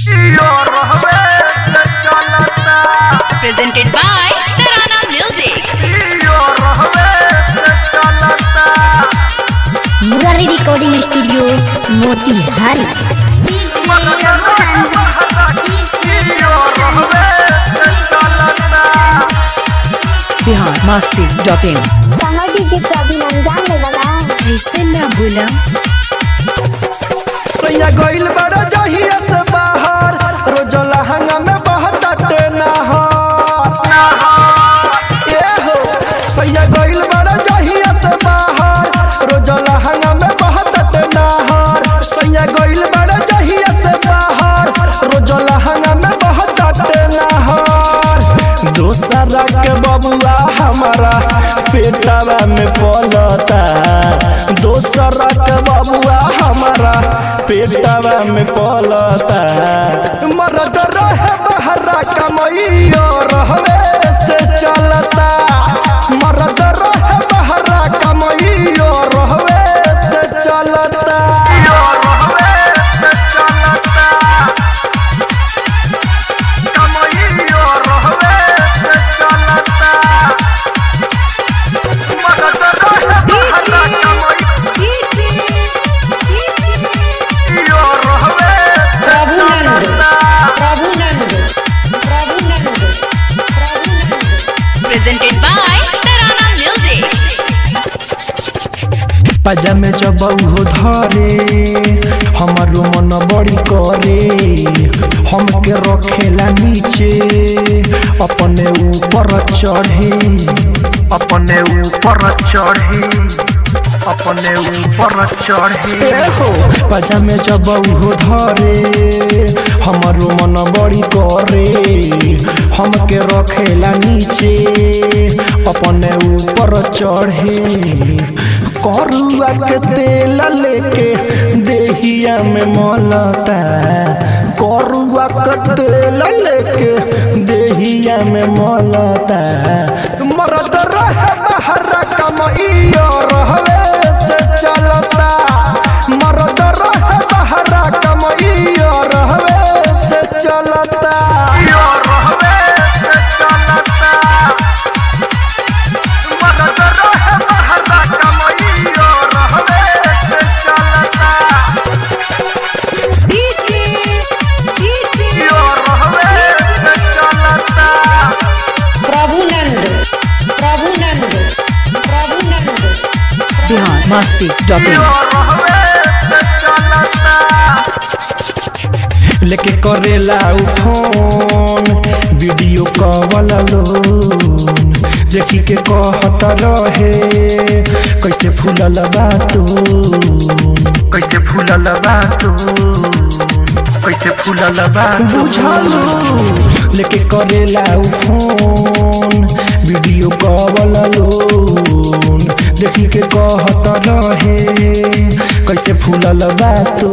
presented by Tarana Music. Murari recording studio Motihari Bihar Masti dot in कमर DJ का अभिनंदन ले लगा ऐसे ना बोला सैया गइल बड़ा जहिया से बाहर रोज लहंगा में बहुत नहर ए हो सैया गइल बड़ा जहिया से बाहर रोज लहंगा में बहुत नहर सैया गइल बड़ा जहिया से बाहर रोज लहंगा में बहुत नहर दोसरा के बबुआ हमारा पेटवा में पलता दोसरा के बबुआ हमारा पेटवा में पलता मरद रहे बहरा कमैयो रहवे से चलता मरद रहे बहरा कमैयो रहवे से चलता Prabhunand Prabhunand Prabhunand Prabhunand presented by Tarana Music. पजामे जब हो धरे हमारो मन बड़ी करे हमके रखेला नीचे अपने ऊपर चढ़े अपने ऊपर चढ़े अपने ऊपर चढ़े हो पजामे जब हो धरे हमारो मन बड़ी करे हमके रखेला नीचे अपने ऊपर चढ़े करुआ के तेल लेके देहिया में मलता करुआ के तेल लेके देहिया में मलता मरद रहे बहरा कमैया रहवे से चलता मरद रहे बहरा कमैया रहवे से चलता प्रभुनंद प्रभुनंद प्रभुनंद बिहार मस्ती डॉट इन लेके करेला उ फोन वीडियो कॉल लोन देखी के कहत रहे कैसे फूलल बातो कैसे फूलल बातो कैसे फूलल बातो बुझलू लेके करेला उ फोन वीडियो कॉल लोन देखी के कहत रहे कैसे फूलल बातो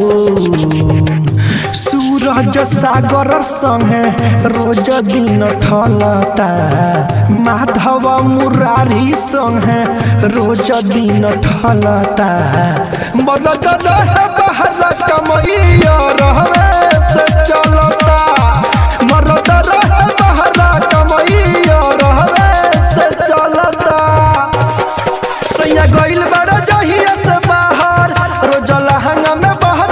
सूरज सागर संगे रोज दिन ठलता माधव मुरारी संगे रोज दिन ठलता बदत रहे बहरा कमैया रहवे से चलता मरद रहे बहरा कमैया रहवे से चलता सैया गइल बड़ा जहिया से बाहर रोज लहंगा में बहुत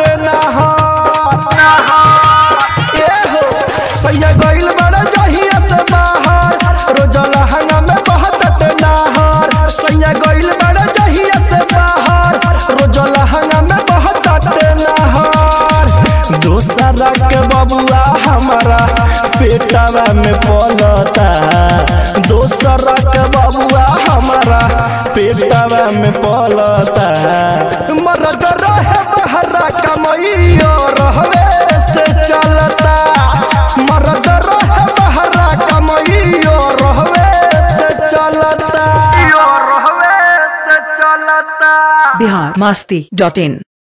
नहर ए हो सैया गइल बड़ा जहिया से बाहर रोज लहंगा में बहुत नहर सैया गइल बड़ा जहिया से बाहर रोज लहंगा में बहुत नहर दोसरा के बबुआ हमारा पेटवा में पलता दोसरा के बबुआ हमारा पेटवा में पलता मरद रहे बहरा कमैया रहवे से चलता मरद रहे बहरा कमैया रहवे से चलता रहवे से चलता बिहार मस्ती डॉट इन